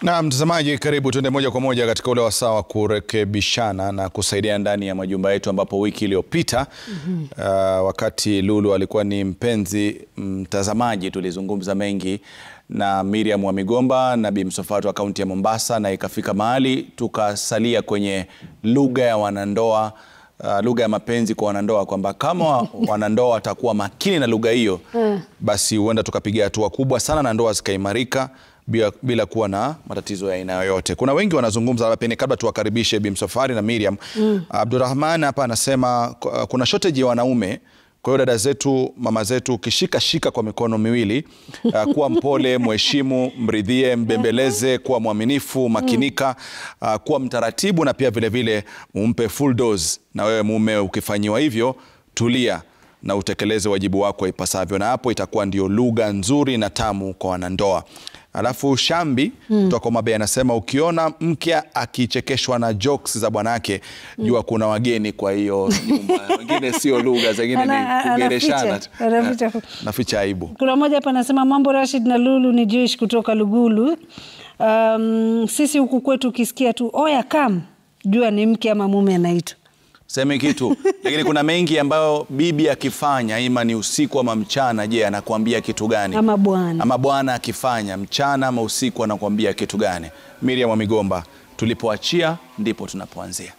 Na mtazamaji, karibu tuende moja kwa moja katika ule wasaa wa kurekebishana na kusaidia ndani ya majumba yetu, ambapo wiki iliyopita mm -hmm. uh, wakati Lulu alikuwa ni mpenzi mtazamaji, tulizungumza mengi na Miriam wa Migomba na Bi Msofatu wa kaunti ya Mombasa, na ikafika mahali tukasalia kwenye lugha ya wanandoa uh, lugha ya mapenzi kwa wanandoa, kwamba kama wanandoa watakuwa makini na lugha hiyo basi huenda tukapiga hatua kubwa sana na ndoa zikaimarika bila, bila kuwa na matatizo ya aina yoyote. Kuna wengi wanazungumza, labda pengine kabla tuwakaribishe Bi Msafwari na Miriam mm. Abdurrahman hapa anasema uh, kuna shortage ya wanaume kwa hiyo dada zetu, mama zetu, ukishika shika kwa mikono miwili uh, kuwa mpole, mheshimu, mridhie, mbembeleze, kuwa mwaminifu, makinika, uh, kuwa mtaratibu na pia vilevile umpe full dose. Na wewe mume, ukifanyiwa hivyo, tulia na utekeleze wajibu wako ipasavyo, na hapo itakuwa ndio lugha nzuri na tamu kwa wanandoa. Alafu Shambi kutoka mm. Mabe anasema ukiona mke akichekeshwa na jokes za bwanake mm. jua kuna wageni kwa hiyo nyumba. Wengine sio lugha, zingine ni kugereshana tu. Naficha aibu. Kuna mmoja hapa anasema mambo Rashid na Lulu ni Jewish kutoka Lugulu. Um, sisi huku kwetu ukisikia tu oya kam, jua ni mke ama mume anaitwa Seme kitu lakini kuna mengi ambayo bibi akifanya ima ni usiku ama mchana, je, anakuambia kitu gani? ama bwana. Ama bwana akifanya mchana ama usiku anakuambia kitu gani? Miriam wa Migomba, tulipoachia ndipo tunapoanzia.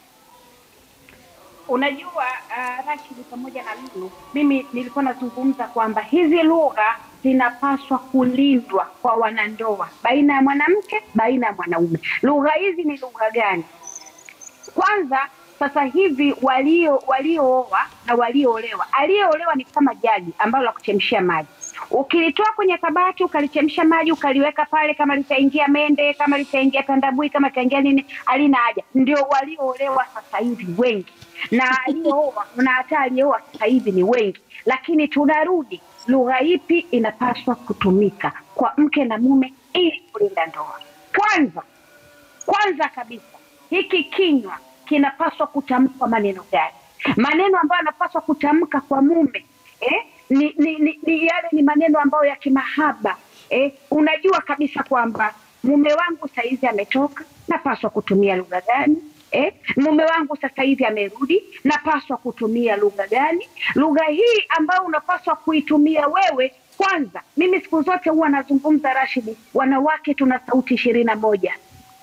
Unajua uh, Rashid pamoja na Lulu, mimi nilikuwa nazungumza kwamba hizi lugha zinapaswa kulindwa kwa wanandoa, baina ya mwanamke, baina ya mwanaume. Lugha hizi ni lugha gani? Kwanza sasa hivi walio waliooa na walioolewa, aliyeolewa ni kama jagi ambalo la kuchemshia maji. Ukilitoa kwenye kabati ukalichemsha maji ukaliweka pale, kama litaingia mende, kama litaingia tandabui, kama litaingia nini, halina haja. Ndio walioolewa sasa hivi wengi, na aliyooa na hata aliyeoa sasa hivi ni wengi. Lakini tunarudi, lugha ipi inapaswa kutumika kwa mke na mume ili kulinda ndoa? Kwanza kwanza kabisa, hiki kinywa kinapaswa kutamkwa maneno gani? Maneno ambayo yanapaswa kutamka kwa mume eh? Ni, ni, ni, ni yale ni maneno ambayo ya kimahaba eh? Unajua kabisa kwamba mume wangu saizi ametoka, napaswa kutumia lugha gani? Eh? Mume wangu sasa hivi amerudi, napaswa kutumia lugha gani? Lugha hii ambayo unapaswa kuitumia wewe kwanza. Mimi siku zote huwa nazungumza Rashidi, wanawake tuna sauti ishirini na moja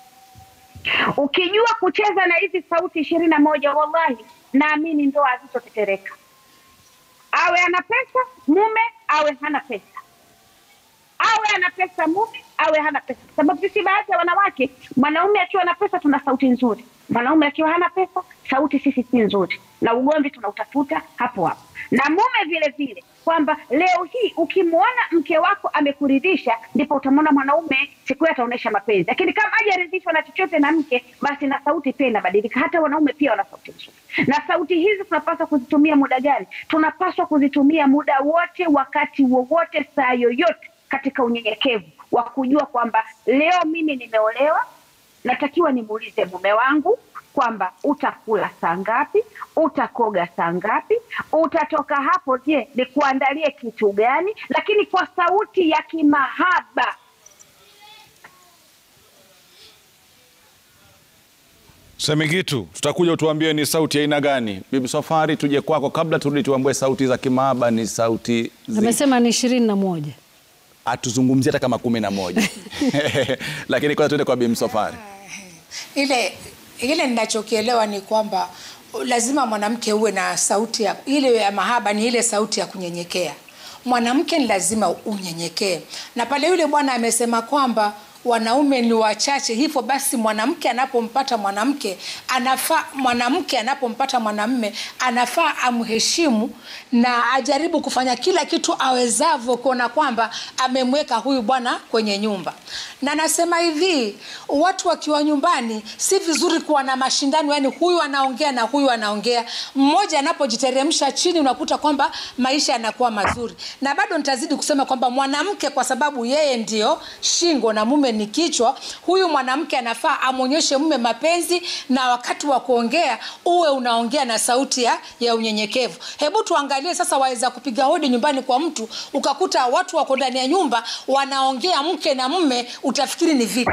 Ukijua kucheza na hizi sauti ishirini na moja, wallahi naamini ndoa hazitotetereka. Awe ana pesa mume, awe hana pesa, awe ana pesa mume, awe hana pesa, sababu sisi baadhi ya wanawake, mwanaume akiwa na pesa tuna sauti nzuri, mwanaume akiwa hana pesa sauti sisi si nzuri, na ugomvi tunautafuta hapo hapo. Na mume vile vile, kwamba leo hii ukimwona mke wako amekuridhisha, ndipo utamwona mwanaume siku hiyo ataonyesha mapenzi. Lakini kama hajaridhishwa na chochote na mke, basi na sauti pia inabadilika. Hata wanaume pia wana sauti nzuri, na sauti hizi tunapaswa kuzitumia muda gani? Tunapaswa kuzitumia muda wote, wakati wowote, saa yoyote, katika unyenyekevu wa kujua kwamba leo mimi nimeolewa, natakiwa nimuulize mume wangu kwamba utakula saa ngapi, utakoga saa ngapi, utatoka hapo, je, nikuandalie kitu gani? Lakini kwa sauti ya kimahaba. Seme kitu, tutakuja utuambie ni sauti ya aina gani. Bibi Safari, tuje kwako kabla turudi tuambie sauti za kimahaba ni sauti zi... Amesema ni ishirini na moja. atuzungumzie hata kama kumi na moja lakini kwanza tuende kwa Bibi Safari. ile ile ninachokielewa ni kwamba lazima mwanamke uwe na sauti ya ile ya mahaba, ni ile sauti ya kunyenyekea. Mwanamke ni lazima unyenyekee, na pale yule bwana amesema kwamba wanaume ni wachache, hivyo basi mwanamke anapompata mwanamke anafaa, mwanamke anapompata mwanamme anafaa amheshimu na ajaribu kufanya kila kitu awezavyo kuona kwamba amemweka huyu bwana kwenye nyumba. Na nasema hivi, watu wakiwa nyumbani si vizuri kuwa na mashindano, yani huyu anaongea na huyu anaongea. Mmoja anapojiteremsha chini, unakuta kwamba maisha yanakuwa mazuri. Na bado nitazidi kusema kwamba mwanamke, kwa sababu yeye ndio shingo na mume ni kichwa, huyu mwanamke anafaa amwonyeshe mume mapenzi, na wakati wa kuongea uwe unaongea na sauti ya, ya unyenyekevu. Hebu tuangalie sasa, waweza kupiga hodi nyumbani kwa mtu ukakuta watu wako ndani ya nyumba wanaongea mke na mume, utafikiri ni vita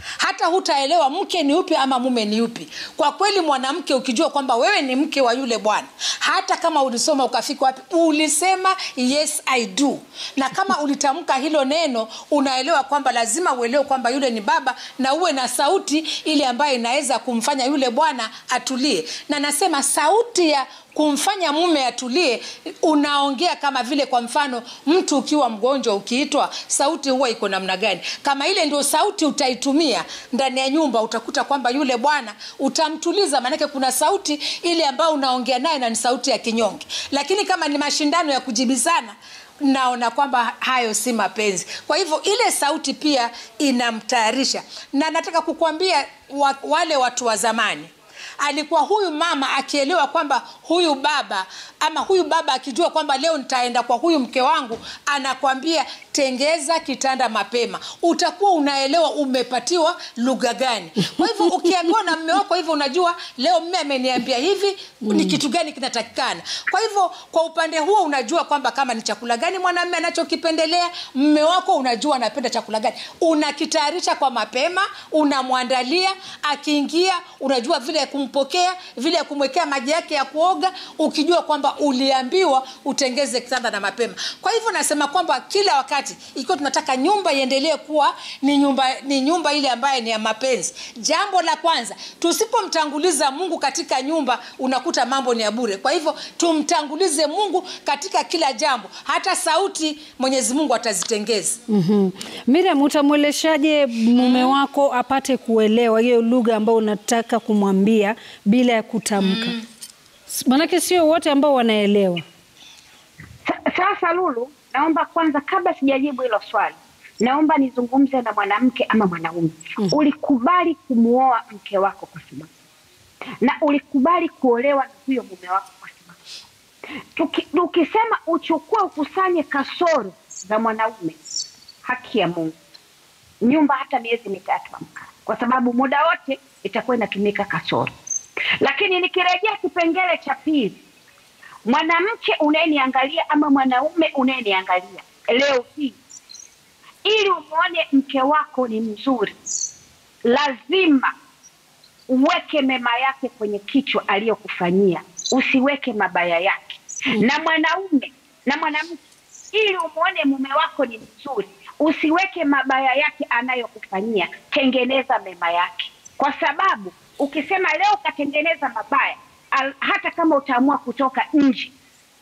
hata hutaelewa mke ni upi ama mume ni upi kwa kweli mwanamke ukijua kwamba wewe ni mke wa yule bwana hata kama ulisoma ukafika wapi ulisema yes i do na kama ulitamka hilo neno unaelewa kwamba lazima uelewe kwamba yule ni baba na uwe na sauti ile ambayo inaweza kumfanya yule bwana atulie na nasema sauti ya kumfanya mume atulie unaongea kama vile kwa mfano mtu ukiwa mgonjwa ukiitwa sauti huwa iko namna gani kama ile ndio sauti utaitumia ndani ya nyumba utakuta kwamba yule bwana utamtuliza maanake kuna sauti ile ambayo unaongea naye na ni sauti ya kinyonge lakini kama ni mashindano ya kujibizana naona kwamba hayo si mapenzi kwa hivyo ile sauti pia inamtayarisha na nataka kukuambia wa, wale watu wa zamani alikuwa huyu mama akielewa kwamba huyu baba ama huyu baba akijua kwamba leo nitaenda kwa huyu mke wangu anakwambia tengeza kitanda mapema utakuwa unaelewa umepatiwa lugha gani kwa hivyo ukiambiwa na mme wako hivyo unajua leo mme ameniambia hivi ni kitu gani kinatakikana kwa hivyo kwa upande huo unajua kwamba kama ni chakula gani mwanamme anachokipendelea mme wako unajua anapenda chakula gani unakitayarisha kwa mapema unamwandalia akiingia unajua vile ya kumpokea vile ya kumwekea maji yake ya kuoga ukijua kwamba uliambiwa utengeze kitanda na mapema kwa hivyo nasema kwamba kila wakati ikiwa tunataka nyumba iendelee kuwa ni nyumba ni nyumba ile ambayo ni ya mapenzi jambo la kwanza tusipomtanguliza mungu katika nyumba unakuta mambo ni ya bure kwa hivyo tumtangulize mungu katika kila jambo hata sauti mwenyezi mungu atazitengeza mm-hmm. Miriam, utamweleshaje mume wako apate kuelewa hiyo lugha ambayo unataka kumwambia bila ya kutamka? mm. Manake sio wote ambao wanaelewa. Sa- Sasa Lulu, naomba kwanza, kabla sijajibu hilo swali, naomba nizungumze na mwanamke ama mwanaume. Ulikubali kumuoa mke wako kwa sababu, na ulikubali kuolewa na huyo mume wako kwa sababu. Tuki, tukisema uchukue ukusanye kasoro za mwanaume, haki ya Mungu, nyumba hata miezi mitatu amka, kwa sababu muda wote itakuwa inatumika kasoro. Lakini nikirejea kipengele cha pili, mwanamke unayeniangalia ama mwanaume unayeniangalia leo hii, ili umwone mke wako ni mzuri, lazima uweke mema yake kwenye kichwa aliyokufanyia, usiweke mabaya yake. Na mwanaume na mwanamke, ili umwone mume wako ni mzuri, usiweke mabaya yake anayokufanyia, tengeneza mema yake, kwa sababu ukisema leo ukatengeneza mabaya al, hata kama utaamua kutoka nje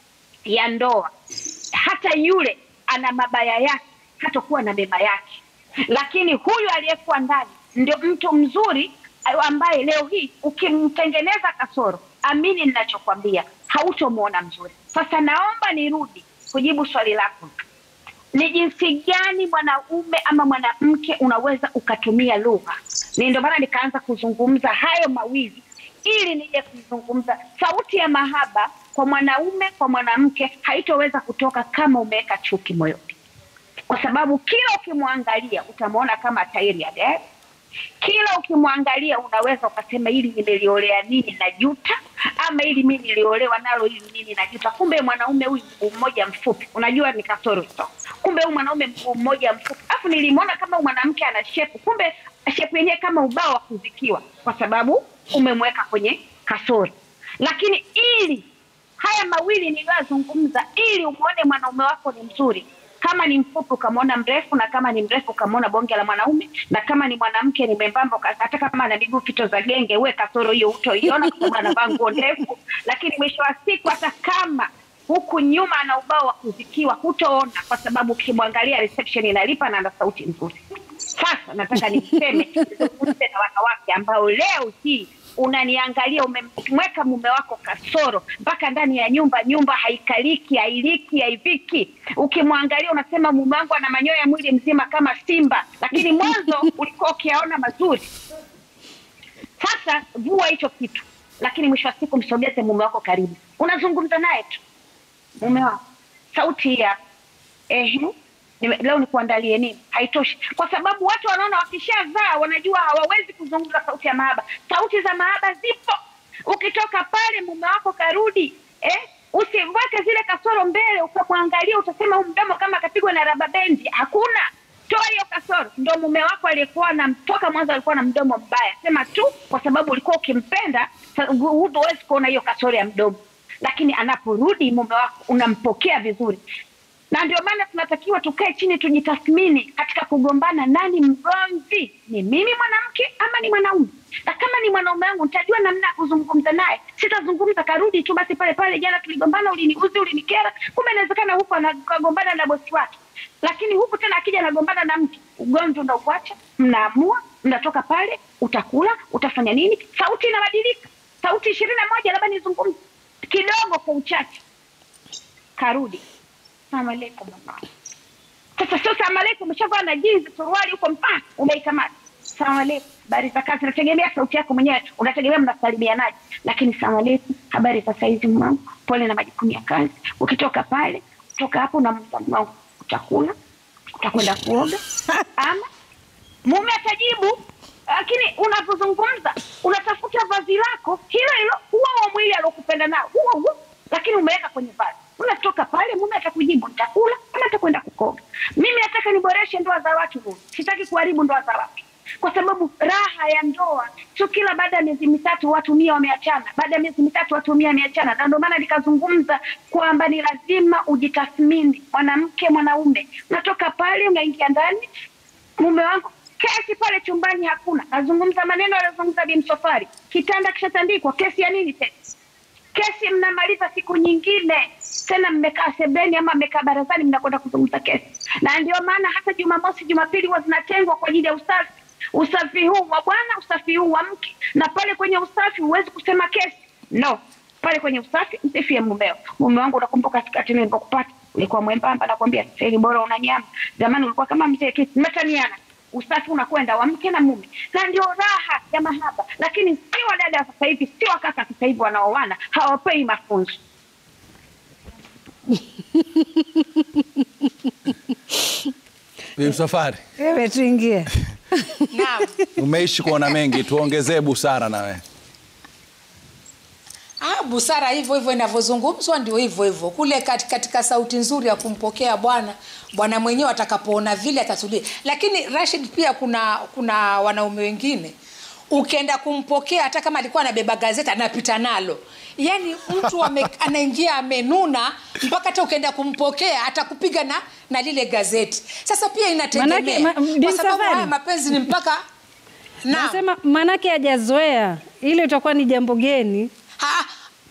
ya ndoa, hata yule ana mabaya yake, hatakuwa na mema yake. Lakini huyu aliyekuwa ndani ndio mtu mzuri ambaye leo hii ukimtengeneza kasoro, amini ninachokwambia, hautomwona mzuri. Sasa naomba nirudi kujibu swali lako, ni jinsi gani mwanaume ama mwanamke unaweza ukatumia lugha. Ni ndio maana nikaanza kuzungumza hayo mawili ili nije kuzungumza sauti ya mahaba kwa mwanaume kwa mwanamke haitoweza kutoka kama umeweka chuki moyoni, kwa sababu kila ukimwangalia utamwona kama tairi ya gari. Kila ukimwangalia unaweza ukasema hili nimeliolea nini na juta, ama hili mi niliolewa nalo hili nini na juta. Kumbe mwanaume huyu mguu mmoja mfupi, unajua ni kasoro hizo. Kumbe huyu mwanaume mguu mmoja mfupi, afu nilimwona kama huyu mwanamke ana shepu, kumbe shepu yenyewe kama ubao wa kuzikiwa, kwa sababu umemweka kwenye kasoro. Lakini ili haya mawili niliyozungumza, ili umwone mwanaume wako ni mzuri, kama ni mfupi ukamwona mrefu, na kama ni mrefu ukamwona bonge la mwanaume, na kama ni mwanamke ni membamba, uka- hata kama ana miguu fito za genge, uwe kasoro hiyo utoiona, kwa sababu anavaa nguo ndefu. Lakini mwisho wa siku, hata kama huku nyuma ana ubao wa kuzikiwa, hutoona, kwa sababu ukimwangalia reception inalipa na ana sauti nzuri. Sasa nataka niseme nizungumze na wanawake ambao leo hii unaniangalia, umemweka mume wako kasoro mpaka ndani ya nyumba, nyumba haikaliki, hailiki, haiviki. Ukimwangalia unasema mume wangu ana manyoya mwili mzima kama simba, lakini mwanzo ulikuwa ukiyaona mazuri. Sasa vua hicho kitu, lakini mwisho wa siku msogeze mume wako karibu, unazungumza naye tu, mume wako, sauti hii hapa ehe, nime- leo nikuandalie nini? Haitoshi, kwa sababu watu wanaona wakishazaa wanajua hawawezi kuzungumza sauti ya mahaba. Sauti za mahaba zipo, ukitoka pale mume wako karudi, eh, usiweke zile kasoro mbele, ukamwangalia utasema huu mdomo kama akapigwa na raba bendi. Hakuna, toa hiyo kasoro. Ndo mume wako aliyekuwa na toka mwanzo alikuwa na mdomo mbaya, sema tu kwa sababu ulikuwa ukimpenda, sa- hu- huwezi kuona hiyo kasoro ya mdomo, lakini anaporudi mume wako unampokea vizuri na ndio maana tunatakiwa tukae chini tujitathmini katika kugombana, nani mgomvi? Ni mimi mwanamke ama ni mwanaume? Na kama ni mwanaume wangu nitajua namna ya kuzungumza naye, sitazungumza karudi tu basi pale pale, jana tuligombana, uliniuzi, ulinikera. Kumbe inawezekana huko anagombana na bosi wake, lakini huku tena akija anagombana na mtu, ugomvi unauacha, mnaamua, mnatoka pale, utakula, utafanya nini, sauti inabadilika, sauti ishirini na moja, labda nizungumze kidogo kwa uchache, karudi Salamu alaikum mama. Sasa sio salamu alaikum, umeshavaa na jinsi suruali huko mpaka umeikamata. Salamu alaikum, habari za kazi. Nategemea sauti yako mwenyewe, unategemea mnasalimianaje, lakini salamu alaikum, habari za saizi mwangu, pole na majukumu ya kazi. Ukitoka pale, kutoka hapo unamuuliza mume wangu, utakula, utakwenda kuoga ama mume atajibu lakini unapozungumza unatafuta vazi lako hilo hilo huo wa mwili aliokupenda nao huo huo lakini umeweka kwenye vazi unatoka pale mume atakujibu nitakula ama atakwenda kukoga mimi nataka niboreshe ndoa za watu huyu sitaki kuharibu ndoa za watu kwa sababu raha ya ndoa sio kila baada ya miezi mitatu watu mia wameachana baada ya miezi mitatu watu mia wameachana na ndio maana nikazungumza kwamba ni lazima ujitathmini mwanamke mwanaume unatoka pale unaingia ndani mume wangu kesi pale chumbani hakuna nazungumza maneno aliyozungumza bimsofari kitanda kishatandikwa kesi ya nini tena kesi mnamaliza siku nyingine tena mmekaa sebeni ama mmekaa barazani mnakwenda kuzungumza kesi na ndio maana hata jumamosi jumapili huwa zinatengwa kwa ajili ya usafi usafi huu wa bwana usafi huu wa mke na pale kwenye usafi huwezi kusema kesi no pale kwenye usafi msifie mumeo mume wangu unakumbuka katikati nilipokupata ulikuwa mwembamba nakwambia sasa hivi bora una nyama zamani ulikuwa kama mzee kiti mmetaniana usafi unakwenda wa mke na mume na ndio raha ya mahaba lakini si wadada sasa hivi si wakaka sasa hivi wanaoana hawapei mafunzo Bi Msafwari, Wewe tuingie. Naam. umeishi kuona mengi, tuongezee busara na wewe. Ah, busara hivyo hivyo inavyozungumzwa ndio hivyo hivyo kule kat, katika sauti nzuri ya kumpokea bwana bwana mwenyewe atakapoona vile atatulia lakini Rashid pia kuna kuna wanaume wengine ukienda kumpokea hata kama alikuwa anabeba gazeti anapita nalo yaani mtu ame, anaingia amenuna mpaka hata ukienda kumpokea atakupiga na na lile gazeti sasa pia inategemea Manake, ma- Bi kwa sababu Msafwari. haya mapenzi ni mpaka Naam. Nasema manake hajazoea, ile itakuwa ni jambo geni. Ha,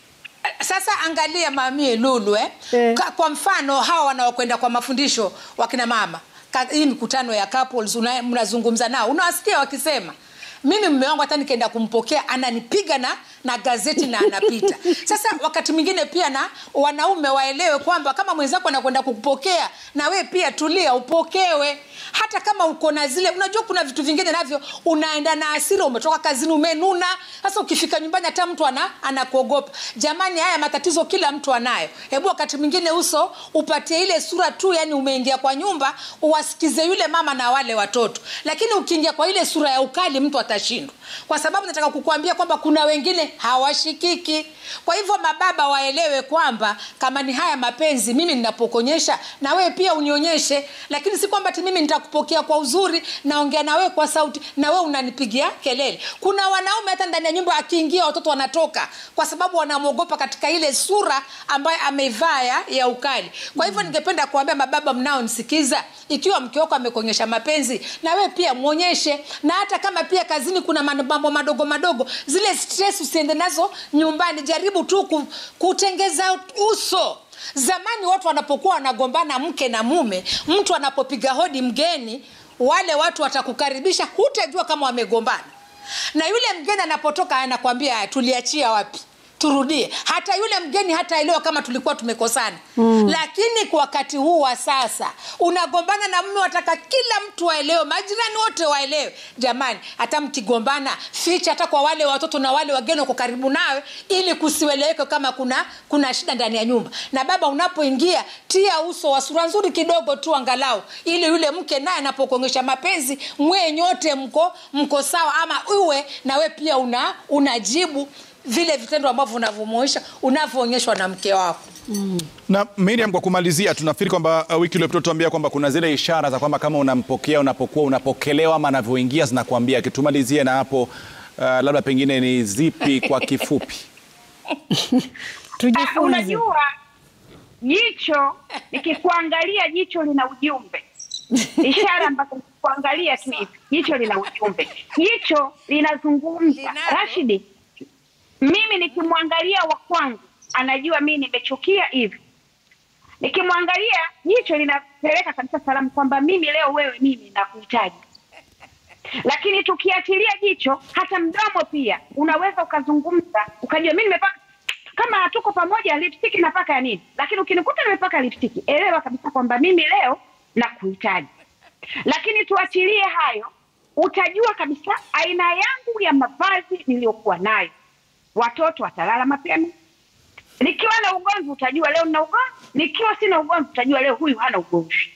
sasa angalia mamie Lulu eh? Eh. Ka, kwa mfano hawa wanaokwenda kwa mafundisho wakina mama Ka, hii mikutano ya couples una- mnazungumza nao unawasikia wakisema mimi mume wangu hata nikienda kumpokea ananipiga na na gazeti na anapita sasa wakati mwingine pia na wanaume waelewe kwamba kama mwenzako anakwenda kukupokea na we pia tulia upokewe hata kama uko na zile unajua kuna vitu vingine navyo unaenda na asira umetoka kazini umenuna sasa ukifika nyumbani hata mtu ana anakuogopa jamani haya matatizo kila mtu anayo hebu wakati mwingine uso upatie ile sura tu yani umeingia kwa nyumba uwasikize yule mama na wale watoto lakini ukiingia kwa ile sura ya ukali mtu atashindwa kwa sababu nataka kukuambia kwamba kuna wengine hawashikiki kwa hivyo mababa waelewe kwamba kama ni haya mapenzi mimi ninapokonyesha na wewe pia unionyeshe lakini si kwamba ti mimi nitakupokea kwa uzuri naongea na wewe kwa sauti na wewe unanipigia kelele kuna wanaume hata ndani ya nyumba akiingia watoto wanatoka kwa sababu wanamwogopa katika ile sura ambayo ameivaa ya, ya ukali kwa hivyo ningependa kuambia mababa mnaonisikiza ikiwa mke wako amekuonyesha mapenzi na wewe pia mwonyeshe na hata kama pia kazini kuna mambo madogo madogo zile stress usiende nazo nyumbani jaribu tu ku, kutengeza uso zamani watu wanapokuwa wanagombana mke na mume mtu anapopiga hodi mgeni wale watu watakukaribisha hutajua kama wamegombana na yule mgeni anapotoka anakwambia tuliachia wapi turudie hata yule mgeni hataelewa kama tulikuwa tumekosana mm. lakini kwa wakati huu wa sasa unagombana na mume wataka kila mtu waelewe majirani wote waelewe jamani hata mkigombana ficha hata kwa wale watoto na wale wageni wako karibu nawe ili kusieleweke kama kuna kuna shida ndani ya nyumba na baba unapoingia tia uso wa sura nzuri kidogo tu angalau ili yule mke naye anapokuonyesha mapenzi mwe nyote mko mko sawa ama uwe na we pia una unajibu vile vitendo ambavyo unavyomwonyesha unavyoonyeshwa na mke wako Na Miriam, kwa kumalizia, tunafikiri kwamba uh, wiki iliyopita tuambia kwamba kuna zile ishara za kwamba kama unampokea unapokuwa unapokelewa ama anavyoingia zinakuambia. Kitumalizie na hapo, uh, labda pengine ni zipi kwa kifupi? Ah, Tujifunze. unajua jicho nikikuangalia jicho lina ujumbe ishara ambazo kuangalia tu hivi jicho lina ujumbe jicho linazungumza Linalo. rashidi mimi nikimwangalia wa kwangu anajua mi nimechukia hivi nikimwangalia jicho linapeleka kabisa salamu kwamba mimi leo wewe mimi nakuhitaji lakini tukiachilia jicho hata mdomo pia unaweza ukazungumza ukajua mi nimepaka kama hatuko pamoja lipstick napaka ya nini lakini ukinikuta nimepaka lipstick elewa kabisa kwamba mimi leo nakuhitaji lakini tuachilie hayo utajua kabisa aina yangu ya mavazi niliyokuwa nayo watoto watalala mapema nikiwa na ugomvi utajua leo nina ugomvi nikiwa sina ugomvi utajua leo huyu hana ugomvi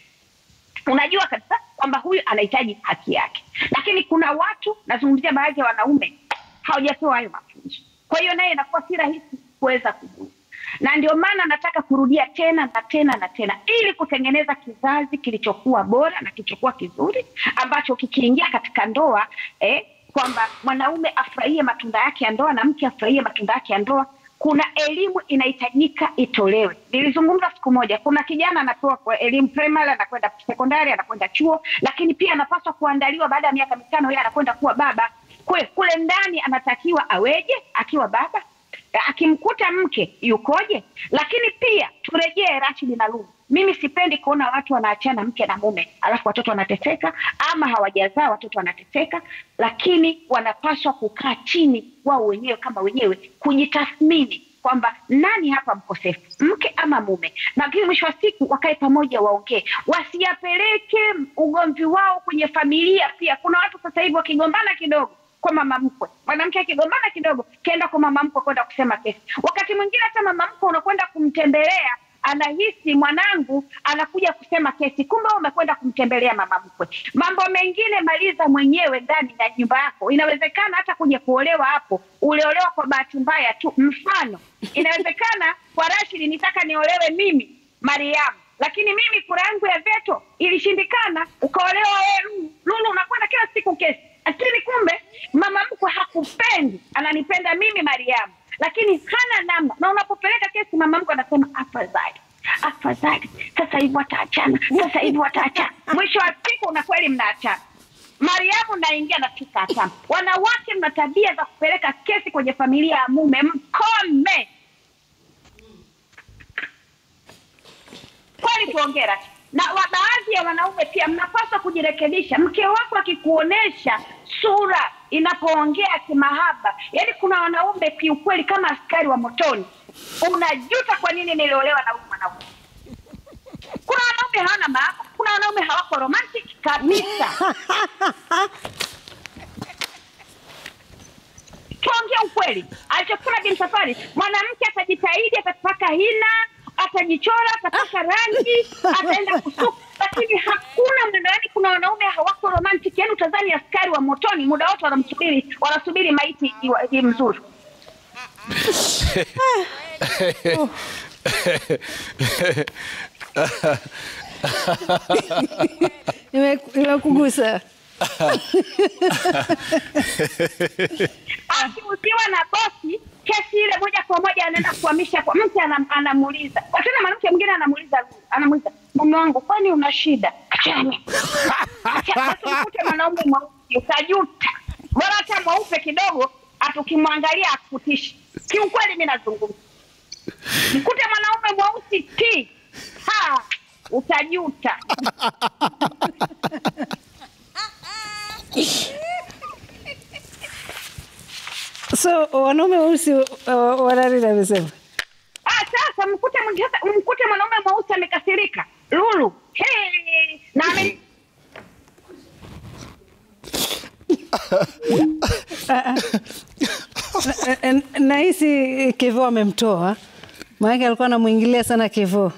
unajua kabisa kwamba huyu anahitaji haki yake lakini kuna watu nazungumzia baadhi ya wanaume hawajapewa hayo mafunzo kwa hiyo naye inakuwa si rahisi kuweza kujua na ndio maana nataka kurudia tena na tena na tena ili kutengeneza kizazi kilichokuwa bora na kilichokuwa kizuri ambacho kikiingia katika ndoa eh, kwamba mwanaume afurahie matunda yake ya ndoa na mke afurahie matunda yake ya ndoa kuna elimu inahitajika itolewe. Nilizungumza siku moja, kuna kijana anapewa kwa elimu primary, anakwenda sekondari, anakwenda chuo, lakini pia anapaswa kuandaliwa baada ya miaka mitano, yeye anakwenda kuwa baba. Kwe, kule ndani anatakiwa aweje akiwa baba, akimkuta mke yukoje? Lakini pia turejee Rashidi na Lulu, mimi sipendi kuona watu wanaachana mke na mume alafu watoto wanateseka ama hawajazaa watoto wanateseka, lakini wanapaswa kukaa chini wao wenyewe kama wenyewe kujitathmini kwamba nani hapa mkosefu, mke ama mume, na lakini mwisho wa siku wakae pamoja, waongee, wasiyapeleke ugomvi wao kwenye familia. Pia kuna watu sasa hivi wakigombana kidogo kwa mama mkwe, mwanamke akigombana kidogo kenda kwa mama mkwe kwenda kusema kesi. Wakati mwingine hata mama mkwe unakwenda kumtembelea anahisi mwanangu anakuja kusema kesi, kumbe wewe umekwenda kumtembelea mama mkwe. Mambo mengine maliza mwenyewe ndani ya nyumba yako. Inawezekana hata kuja kuolewa hapo uliolewa kwa bahati mbaya tu. Mfano, inawezekana kwa Rashidi nitaka niolewe mimi Mariamu, lakini mimi kura yangu ya veto ilishindikana, ukaolewa wewe Lulu, unakwenda kila siku kesi, lakini kumbe mama mkwe hakupendi, ananipenda mimi Mariamu lakini hana namna, na unapopeleka kesi mama mkwe anasema afadhali afadhali, sasa hivi wataachana, sasa hivi wataachana. Mwisho wa siku una kweli mnaachana. Mariamu naingia na tukatama. Wanawake mna tabia za kupeleka kesi kwenye familia ya mume, mkome kweli, tuongera na wa baadhi ya wanaume pia mnapaswa kujirekebisha. Mke wako akikuonesha sura inapoongea kimahaba, yaani kuna wanaume kiukweli kama askari wa motoni, unajuta kwa nini niliolewa na huyu mwanaume. Kuna wanaume hawana mahaba, kuna wanaume hawako romantic kabisa. Tuongea ukweli, alichokula Bin Safari, mwanamke atajitahidi, atapaka hina, atajichora, atapaka rangi, ataenda kusuka, lakini hakuna muda. Yani kuna wanaume hawako romantic, yani utazani askari wa motoni, muda wote wanamsubiri, wanasubiri maiti iwa- imzuru. Ime- Imekugusa. akiuziwa na bosi kesi ile moja kwa moja anaenda kuhamisha kwa mke, anam- anamuuliza Kwa tena, mwanamke mwingine anamuuliza anamuuliza mume wangu, kwani una shida? Achana. Acha basi ukute mwanaume mweusi utajuta, bora hata mweupe kidogo, atukimwangalia akutishi. Kiukweli mi nazungumza, mkute mwanaume mweusi ti ha utajuta. So wanaume weusi uh, wanarida amesema Ah, sasa mkute mwingine- mkute mwanaume mweusi amekasirika lulu hey, na ame, Na- na- nahisi Kevo amemtoa, maanake alikuwa anamwingilia sana Kevo.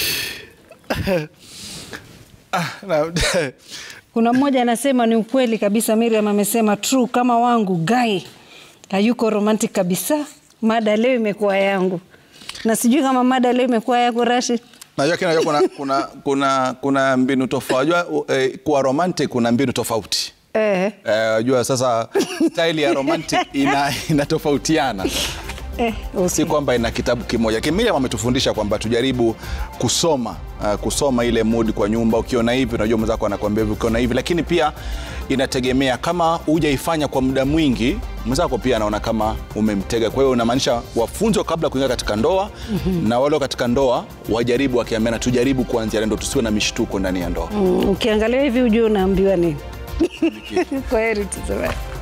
Na- Kuna mmoja anasema ni ukweli kabisa, Miriam amesema true, kama wangu Guy hayuko romantic kabisa. Mada leo imekuwa yangu. na sijui kama mada leo imekuwa yako Rashid. Najua kina kuna, kuna, kuna, kuna mbinu tofauti. Unajua eh, kuwa romantic kuna mbinu tofauti. Eh, Eh, Unajua sasa style ya romantic ina inatofautiana. eh, okay. Si kwamba ina kitabu kimoja. Kimilia wametufundisha kwamba tujaribu kusoma uh, kusoma ile mood kwa nyumba. Ukiona hivi, unajua mwenzako anakuambia hivi, ukiona hivi, lakini pia inategemea kama hujaifanya kwa muda mwingi, mwenzako pia anaona kama umemtega. Kwa hiyo unamaanisha wafunzwe kabla ya kuingia katika ndoa na wale katika ndoa wajaribu, wakiambiana tujaribu kuanzia leo, ndio tusiwe na mishtuko ndani ya ndoa. Mm, ukiangalia hivi ujue unaambiwa nini. Kwaheri tuseme.